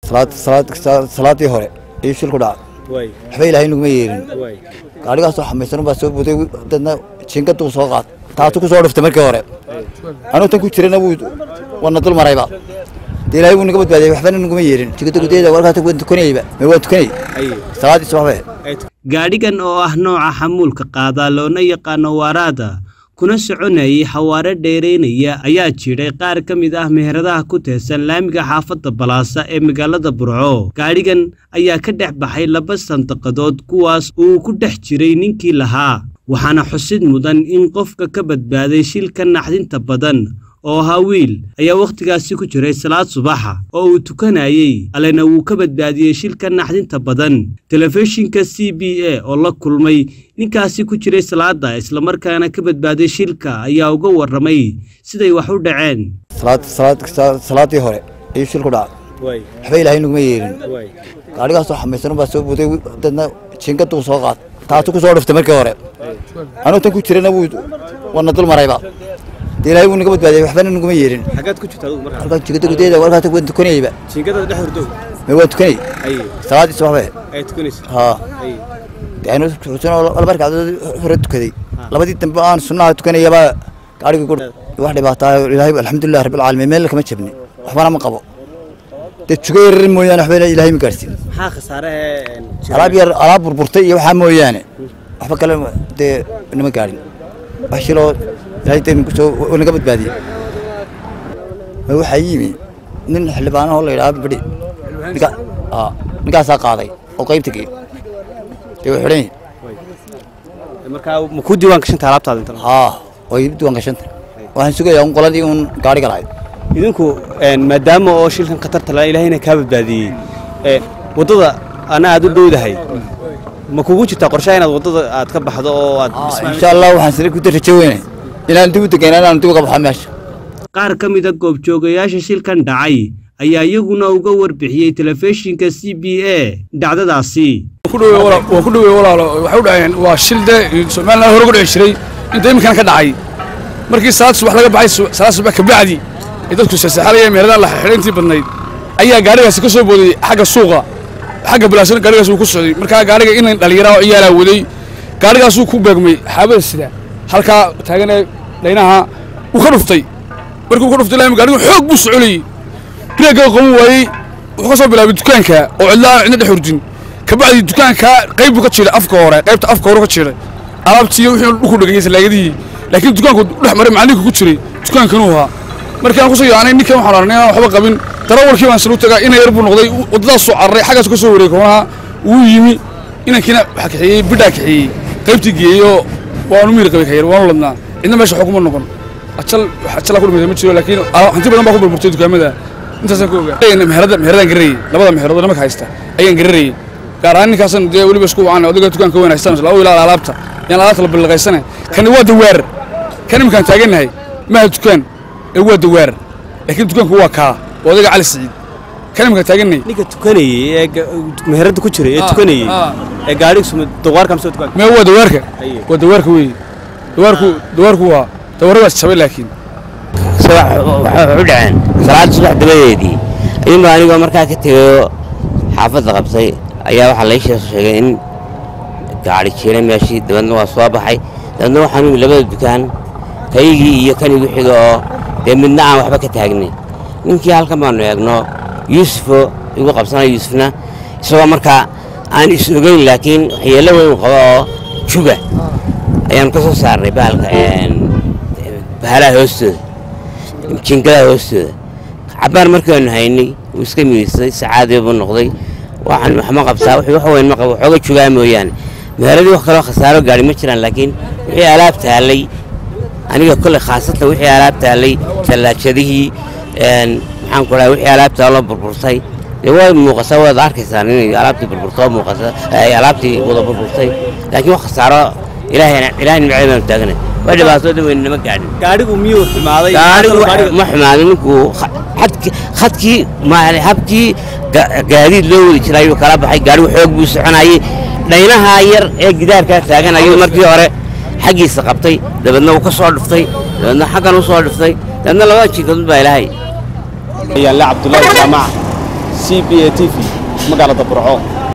salaadii hore iyo shil ku dhaca waxba ilaahay naguma yeelin gaadhigaasoo xamaysan baa soo buday dadna jinkaduu soo qaad taatu ku soo dhiftay markii hore anuu tan ku jirana wuu wana dul marayba dee ilaahay wuu naga badbaadiyay waxbana naguma yeelin jikada gudaheeda warkaas waan tukanayba ma waan tukanay salaadii subaxbe gaadhigan oo ah nooca xamuulka qaadaa loona yaqaano waaraada kuna soconayay xawaare dheeraynaya ayaa jiray qaar ka mid ah meheradaha ku teesan laamiga xaafadda balaasa ee magaalada burco gaadhigan ayaa ka dhex baxay laba sandaqadood kuwaas uu ku dhex jiray ninkii lahaa waxaana xusid mudan in qofka ka badbaaday shilka naxdinta badan oo ahaa wiil ayaa wakhtigaasi ku jiray salaad subaxa oo uu tukanayey allena wuu ka badbaadiyey shilka naxdinta badan telefishinka c b a oo la kulmay ninkaasi ku jiray salaada islamarkaana ka badbaaday shilka ayaa uga warramay siday wax u dhaceen salaadii hore iyo shil ku dhaca waxba ilaahay naguma yeelin gaadhigaasoo xamaysan baa soo buday dadna jinkaduu soo qaad taatu ku soo dhiftay markii hore anuu tan ku jirana wuu wana dul marayba dee ilaahay wuu naga badbaadiyay waxbana naguma yeelin xagaad ku jirta adigu markaa halkan jikada gudaheeda warkaas waan tukanayba jinkada dhex hurdo ma waan tukanay aye salaadii subaxbe ay tukanaysa haa aye dee anu xusuusanoo laba ragcadood hore tukaday labadii dambe aan sunnaha tukanayaba gaadhigii ku wax dhibaataa ilaahay alxamdulilah rabbil caalamiin meel kama jabni waxbana ma qabo dee tuga yarar mooyaane waxba ilaahay ma gaarsiin maxaa khasaaraha alaab yar alaab burburtay iyo waxaa mooyaane waxba kale dee nama gaadhin wax shiloo ilaahay dee nagu soo naga badbaadiyey ma waxaa yimi nin xildhibaanahoo la yidhaha bidhi ninka aa ninkaasaa qaaday oo qaybta geey dee way xidhan yihin markaa ma ku diiwaan gashanta alaabtaada inta haa way diiwaan gashanta waxaan sugayaa un qoladii un gaadhiga lahayd idinku maadaama oo shilkan khatarta la ilaahayna kaa badbaadiyey ee, waddada ana aad u dhowdahay ma kugu jirtaa qorshaha inaad waddada aad ka baxdo oo aad insha allah waxaan sida ku rajo weynay inaan dib u degaynaa inaan dib uga baxo meesha qaar ka mida goobjoogayaasha shilkan dhacay ayaa iyaguna uga warbixiyey telefishinka c b a dhacdadaasi waa ku dhawey walaalo waxay u dhaceen waa shil dee somaliland hore uga dhici jiray inta iminkana ka dhacay markii salaad subax laga baxay salaad subax kabacdi ee dadku sasaxalaya meeladan la xidhayntii badnayd ayaa gaadhigaasi ka soo booday xagga suuqa xagga balaasana gaadhigaas uu ku socday markaa gaadhiga in dhallinyaraa oo ciyaalaa waday gaadhigaasuu ku beegmay xaabada sida halkaa taagan ee dhaynaha uu ka dhuftay markuu ka dhuftay laami gaadhigu xoog buu socolayey bireegga qaban waayey wuxuu ka soo bilaabay dukaanka oo cidla aan cidna dhex hurdin kabacdi dukaanka qayb buu ka jiray afka hore qaybta afka hore ka jiray alaabtii wixii dhulku dhagay salaagadihii laakiin dukaanku dhex maray macallinka ku jiray dukaankanuu ahaa markii aan kusoo yaacnay ninkan waxaan aragnay inaan waxba qabin darawalkii baan salu tagaa ina yar buu noqday waddadaas soo cararay xaggaas ka soo wareegay koonaha wuu yimi inankiina waxa kaxeeyey bidhaa kaxeeyey qaybtii geeyey oo waanu miir qabay kayar waanu ladnaa cidna meesha xukuma noqon ajal wax ajala ku dhimatay ma jiro laakiin hanti badan baa ku burburtay dukaamada intaasaan ku ogaa meherada meheradaan gararayey labada meheradoo nimanka haysta ayaan gararayey gaar ahaan ninkaasan dee weliba isku wacaan odayga dukaanka weyn haystaan laba ilaal alaabta yaan alaabta la bilaqaysane kani waa dawaar kan iminkaan taagannahay maaha dukaan ee waa dawaar laakiin dukaanku waa kaa waa odayga cali siciid kan iminkaan taagannahay ninka tukanayey ee ga- meherada ku jiray ee tukanayey ee gaadhigiisu dawaarka mise dukaanka mee waa dawaarka Aye. waa dawaarka weeye dawaarku dawaarku waa dawaaradaas jabay laakiin waxay u dhaceen salaada subax dabadeedii ayuunba anigoo markaa ka tegayo xaafadda qabtay ayaa waxaa lai sheeg sheegay in gaadhi jiray meeshii dabeedna waa soo baxay dabeedna waxaan imi labada dukaan kaygii iyo kan igu xiga oo dee midna aan waxba ka taagnin ninkii halkan baanu eegno yuusufo igu qabsanaya yuusufna isagoo markaa aan is ogeyn laakiin waxyeello weyn qabo oo juga ayaanu ka soo saarnay bahalka een, bahalaha hoostooda jinkadaha hoostooda cabbaan markaanu haynay wuu iska miisay sacaadii buu noqday waxaan waxma qabtaa wixii wax weyn ma qabo waxooga jugaa mooyaane meheradii wax kaloo khasaaro gaadhi ma jiraan laakiin wixii alaab taallay aniga kolley khaasatan wixii alaab taallay tallaajadihii een, maxaan ku dhahay wixii alaab taalloo burburtay dee waa muuqataa waad arkaysaan inay alaabtii burburtoo muuqata ay alaabtii wada burburtay laakiin wax khasaaro ilaahay ilaahay nimcada baanu taaganay waa dhibaatooda weyn nama gaadhin gaadhigu miyuu xumaaday gaarigu Gaadhigu- ma xumaaday ninkuu xadki- khadkii ma- habkii ga- gaadiid loo wadi jiray ayuu kala baxay gaarigu xoog buu soconayey dhaynaha yar ee gidaarkaa taagan ayuu markii hore xaggiisa qabtay dabeedna wuu ka soo dhuftay dabeedna xaggan u soo dhuftay dabeedna labada jinkadun baa ilaahay yaale cabdullaahi jaamac c c b a t v magaalada burco